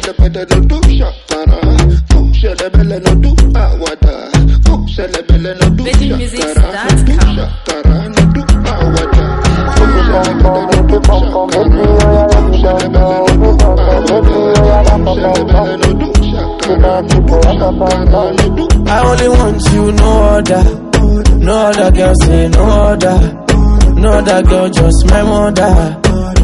ṣẹlẹbẹlẹ no do ṣàkàrà fún ṣẹlẹbẹlẹ no do àwàdà fún ṣẹlẹbẹlẹ no do ṣàkàrà no do ṣàkàrà no do àwàdà fún ṣẹlẹbẹlẹ no do ṣàkàrà fún ṣẹlẹbẹlẹ no do àwàdà fún ṣẹlẹbẹlẹ no do ṣàkàrà no do ṣàkàrà no do. I only want you, no other. No other girl say no other. No other girl, just my mother.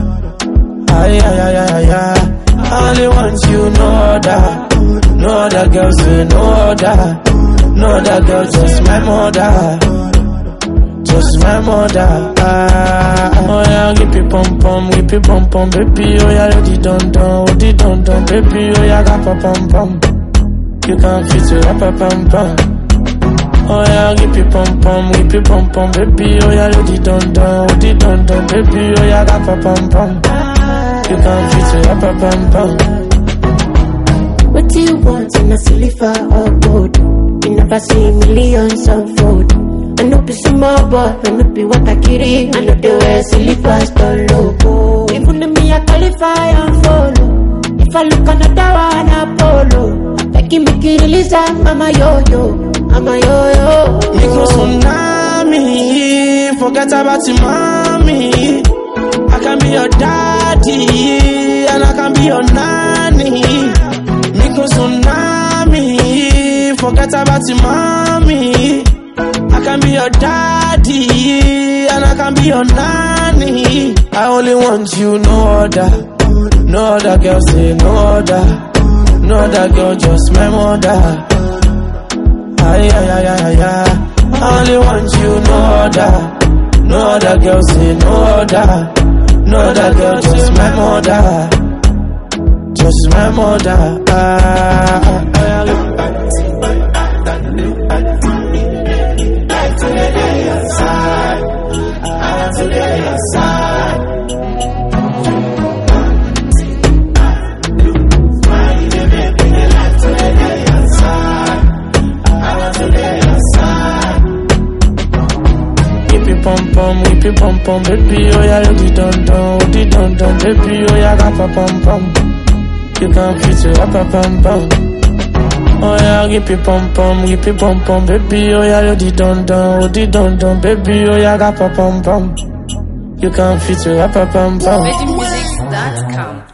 Ay, ay, ay, ay, ay, ay. I only want you, no other. No other girl say no other. No other girl, just my mother. Just my mother. Ah, oh yeah, give me pom pom, give me pom pom, baby. Oh yeah, di don don, oh di don don, baby. Oh yeah, ga pa pom pom. You can fit it up, up, pom pom. Oh yeah, give me pom pom, give me pom pom, baby. Oh yeah, di don don, oh di don don, baby. Oh yeah, ga pa pom pom. You can fit it up, up, pom pom. What do you want in a silver or gold? You never see millions unfold. I know be small boy, I know be what I carry. I know the way silver store logo. Even if me I qualify and follow. If I look another one, Apollo. Begging me to release I'm a yo-yo, I'm a yo-yo. Micro tsunami, forget about your mommy. I can be your daddy, and I can be your nanny. Micro tsunami, forget about your mommy. I can be your daddy, and I can be your nanny. I only want you, no other. No other girl say no other. No other girl, just my mother. Ay, ay, ay, ay, ay, ay. I only want you, no other. No other girl, say no other. No other girl, just my mother. Just my mother. Ah, ah, ah. Give me pom pom, give me pom pom, baby. Oh yeah, you di don don, oh di don don, baby. Oh yeah, ga pa pom pom. You can fit it up, up, pom pom. Oh yeah, give me pom pom, give me pom pom, baby. Oh yeah, you di don don, oh di don don, baby. Oh yeah, ga pa pom pom. You can fit it up, up, pom pom. VeggieMusics.com.